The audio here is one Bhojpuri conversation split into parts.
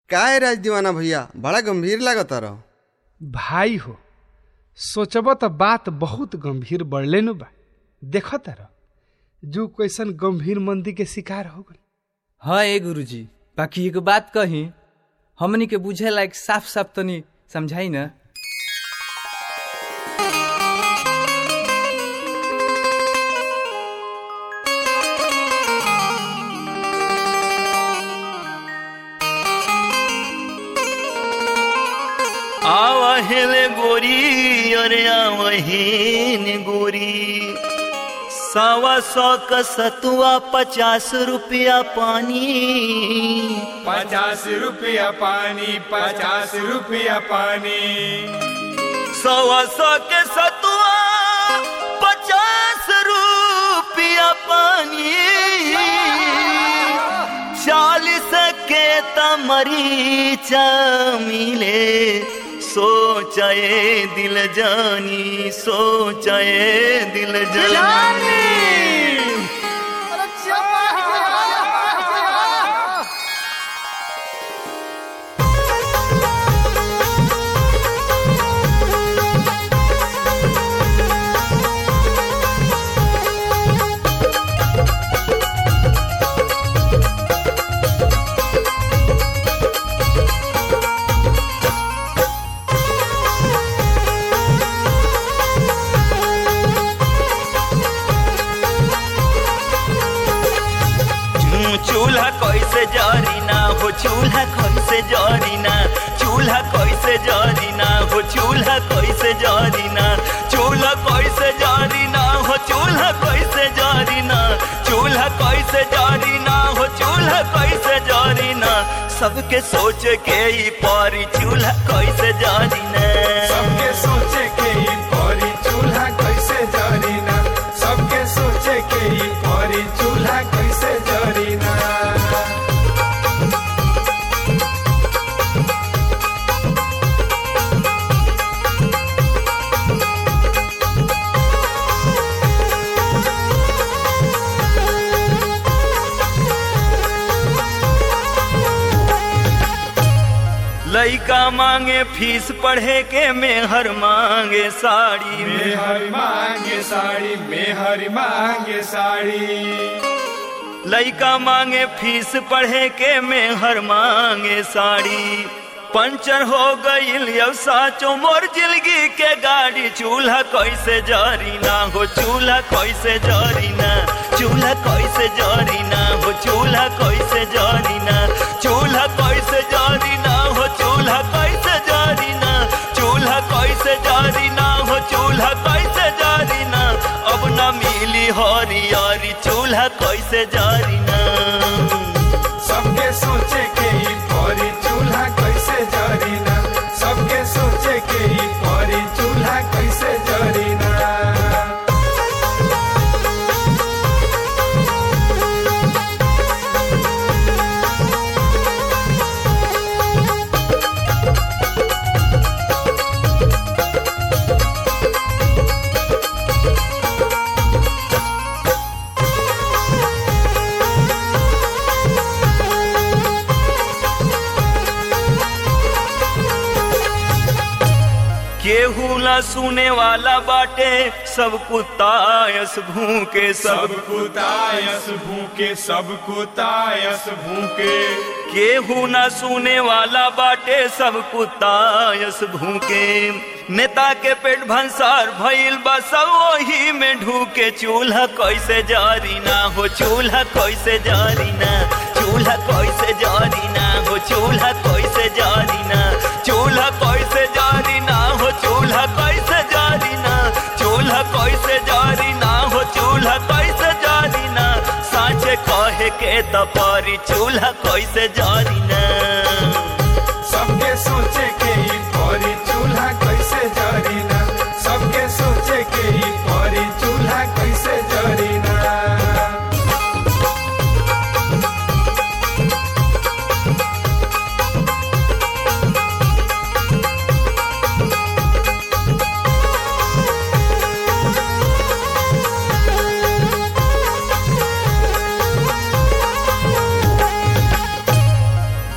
काय राज दीवाना भैया बड़ा गंभीर लागता रहो भाई हो सोचब त बात बहुत गंभीर बढ़ले नु बा देख तार जो कैसन गंभीर मंदी के शिकार हो गई हाँ ए गुरुजी बाकी एक बात कही हमनी के बुझे लायक साफ साफ तनी समझाई ना आवहेले गोरी अरे आवहीन गोरी सवा सौ का सतुआ पचास रुपया पानी पचास रुपया पानी पचास रुपया पानी सवा सौ के सतुआ पचास रुपया पानी चालीस के तमरीचा मिले सोचाए दिल जानी सोचाए दिल जानी चूल्हा कैसे जरी ना हो चूल्हा कैसे जरी ना चूल्हा कैसे जरी ना हो चूल्हा कैसे जरी ना चूल्हा कैसे जरी ना हो चूल्हा कैसे जरी ना चूल्हा कैसे जरी ना हो चूल्हा कैसे जरी ना सबके सोच के ही पारी चूल्हा कैसे जरी ना सबके सोचे के ही परी चूल्हा कैसे जरीना सबके सोचे के ही परी चूल्हा कैसे जरीना लइका मांगे फीस पढ़े के मेहर मांगे साड़ी में मेहरी मांगे साड़ी मेहरी मांगे साड़ी लइका मांगे फीस पढ़े के मेहर मांगे साड़ी पंचर हो गईल अब साचो मोर जिंदगी के गाड़ी चूल्हा कैसे जारी ना हो चूल्हा कैसे जारी ना चूल्हा कैसे जारी ना हो चूल्हा कैसे जारी ना चूल्हा कैसे जारी ना हो चूल्हा कैसे जारी ना चूल्हा कैसे जारी ना हो चूल्हा कैसे जारी ना अब ना मिली हरियारी चूल्हा कैसे जारी ना सबके सोचे के ही परी चूल्हा कैसे जरीना सबके सोचे के ही परी चूल्हा कैसे जरीना केहू ना सुने वाला बाटे सब कुत्तायस भूखे सब सब कुतायस भूखे सब कुतायस भूखे केहू ना सुने वाला बाटे सब कुत्तायस भूखे नेता के पेट भंसार भइल बा सब वही में ढूके चूल्हा कैसे जारी ना हो चूल्हा कैसे जारी ना चूल्हा कैसे जारी ना हो चूल्हा कैसे जारी ना चूल्हा कैसे जारी ना हो चूल्हा कैसे जारी ना चूल्हा कैसे जारी ना हो चूल्हा कैसे जारी ना साँचे कहे के तपारी चूल्हा कैसे जारी ना सबके सोचे के ही परी चूल्हा कैसे जरीना सबके सोचे के ही परी चूल्हा कैसे जरीना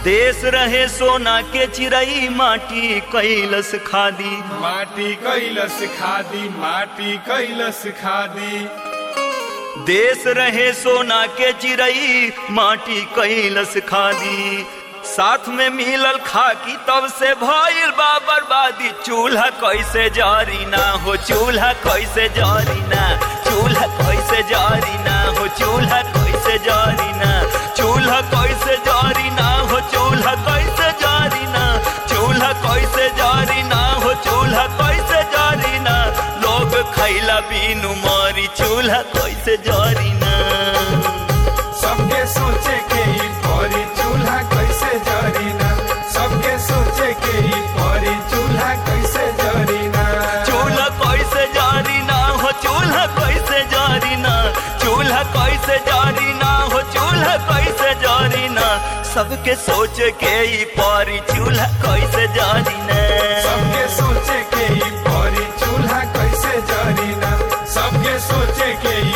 देश रहे सोना के चिरई माटी कैलस खादी माटी कैलस खादी माटी कैलस खादी देश रहे सोना के चिरई माटी कैलस खादी साथ में मिलल खाकी तब से भइल बा बर्बादी चूल्हा कैसे जारी ना हो चूल्हा कैसे जारी ना चूल्हा कैसे जारी ना हो चूल्हा कैसे जारी ना चूल्हा कैसे जारी ना हो चूल्हा कैसे जारी ना चूल्हा कैसे जारी ना हो चूल्हा कैसे जारी ना लोग खैला बीनु मारी चूल्हा कैसे जारी ना सबके सोचे के ई परी चूल्हा कैसे जरीना सबके सोचे के ई परी चूल्हा कैसे जरीना चूल्हा कैसे जारी ना हो चूल्हा कैसे जारी ना चूल्हा कैसे जारी ना हो चूल्हा कैसे जारी ना सबके सोच के ही पारी चूल्हा कैसे जारी ना सबके सोचे के ई परी चूल्हा कैसे जरीना सबके सोचे के ई